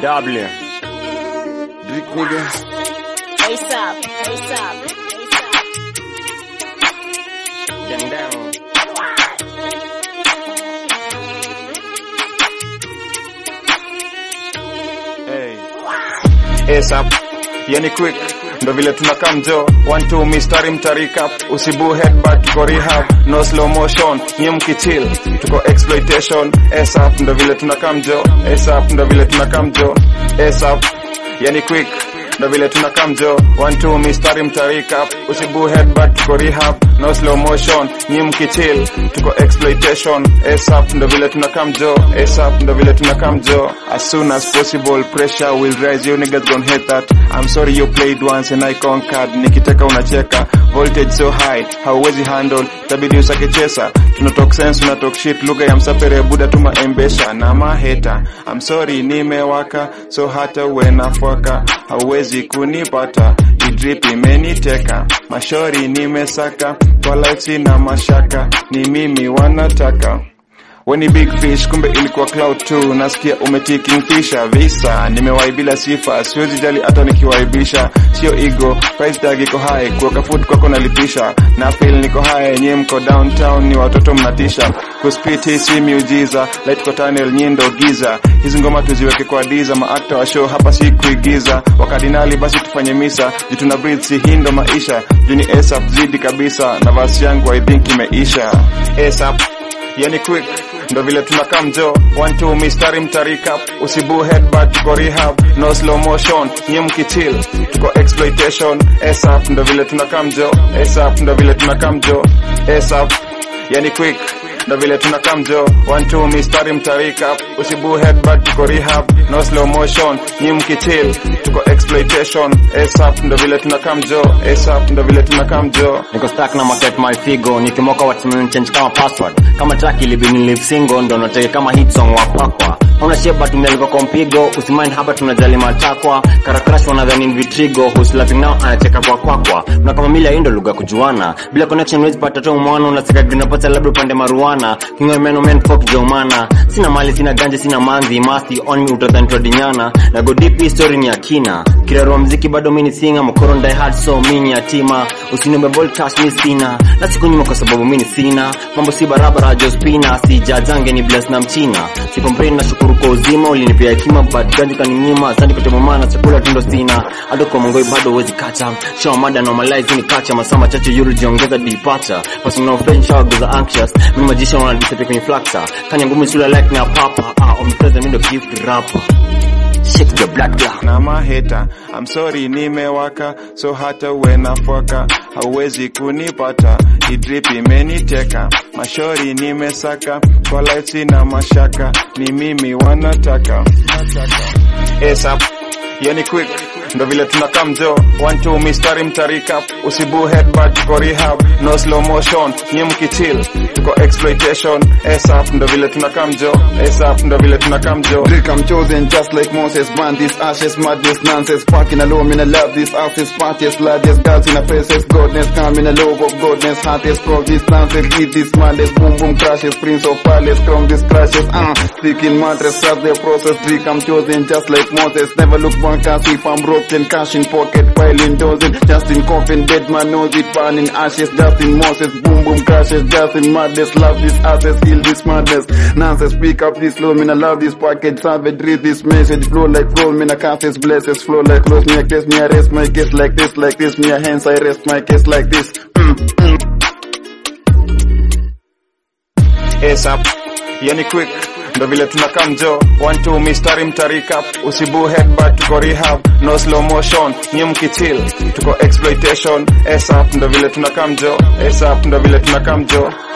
W. Drink nigga. ASAP, ASAP, ASAP. Gang down. Hey. ASAP. Yani quick ndo vile tunakaa mjo one two mistari mtarika usibu headbutt tuko rehab no slow motion nye mkichill tuko exploitation ASAP ndo vile tunakaa mjo ASAP ndo vile tunakaa mjo ASAP yani quick ndo vile tunakaa mjo one two mistari mtarika usibu headbutt tuko rehab no slow motion nye mkichill tuko exploitation ASAP ndo vile tunakaa mjo ASAP ndo vile tunakaa mjo as soon as possible pressure will rise you niggas gon hate that I'm sorry you played once and I conquered nikiteka unacheka voltage so high hauwezi handle tabidi usake chesa tunatalk sense unatalk shit lugha ya msapere buda tuma embesha na maheta I'm sorry nimewaka so hata uwe nafwaka hauwezi kunipata idrip imeniteka mashori nimesaka kwa life sina mashaka ni mimi wanataka Weni big fish kumbe ilikuwa cloud tu nasikia umetiking fisha visa nimewahi bila sifa siwezi jali hata nikiwaibisha sio ego price tag iko high kuweka food kwako nalipisha na feel niko high nyie mko downtown ni watoto mnatisha kuspit hii si miujiza light kwa tunnel nyindo giza hizi ngoma tuziweke kwa diza maakta wa show hapa si kuigiza wakardinali basi tufanye misa juu tuna breathe si hii ndo maisha juu ni ASAP zidi kabisa na vasi yangu I think imeisha ASAP yani quick ndo vile tunakaa mjo one two mistari mtarika usibu headbutt tuko rehab no slow motion nye mkichill tuko exploitation ASAP ndo vile tunakaa mjo ASAP ndo vile tunakaa mjo ASAP yani quick ndo vile tunakaa mjo one two mistari mtarika usibu headbutt tuko rehab no slow motion nye mkichill tuko exploitation ASAP ndo vile tunakaa mjo ASAP ndo vile tunakaa mjo Niko stuck na market my figo nikimoka watu change kama password kama track ilibidi live single ndo nataka kama hit song wapakwa Hauna sheba tumealikwa kwa mpigo usimind hapa tunajali matakwa karakarash wanadhani ni vitrigo who's laughing now anacheka kwa kwakwa na kama mila hii ndo lugha kujuana bila connection huwezi pata tu mwana unaseka green pata labda upande maruana kingo meno men fuck jomana sina mali sina ganja sina manzi masi on me utadhani tuadinyana na go deep hii story ni akina kirarua mziki bado mini singa mokoro die hard so mini yatima usiniombe ball cash mi sina na siku nyuma kwa sababu mini sina mambo si barabara jospina sijazange ni bless na mchina sikomplain na shukuru kwa uzima ulinipia hekima but ganji kaninyima asante kwa mama na chakula tundo sina hata kwa mongoi bado huwezi kacha show mada normalize ni kacha masaa machache yuru jiongeza departure passing no friend shower goes anxious mimi majisha wana disappear kwenye flaxa kanya ngumu shula like na papa ah omnipresent mimi ndo gift rapper shake your blood clot na maheta I'm sorry nimewaka so hata uwe nafwaka hauwezi kunipata idrip imeniteka mashori nimesaka kwa life sina mashaka ni mimi wanataka ASAP yani quick ndo vile tunakaa mjo one two mistari mtarika usibu headbutt tuko rehab no slow motion nye mkichill tuko exploitation ASAP ndo vile tunakaa mjo ASAP ndo vile tunakaa mjo Drink, I'm chosen just like Moses. Burn these ashes, madness, nonsense. Fucking alone, I love these asses, parties, largest girls in a faces. Godness, come in a love of godness. Hottest pro, this nonsense, eat this madness. Boom, boom, crashes. Prince of palace, crown these crashes. Uh, sticking mattress, trust their process. Drink, I'm chosen just like Moses. Never look back and see if I'm broken. Cash in pocket, piling dozing. Just in coffin, dead man knows it. Burning ashes, just in Moses. Boom, boom, crashes. Just in madness. Love these asses, kill this madness. Nonsense, speak up this slow, man. I love this package. Savage, read this message. Flow like flow, man. I can't face blesses. Flow like close, me a case, me arrest my case like this, like this. Me a hands, I rest my case like this. Mm, mm. ASAP yani quick ndo vile tunakaa mjo one two mistari mtarika usibu headbutt tuko rehab no slow motion nye mkichill tuko exploitation ASAP ndo vile tunakaa mjo ASAP ndo vile tunakaa mjo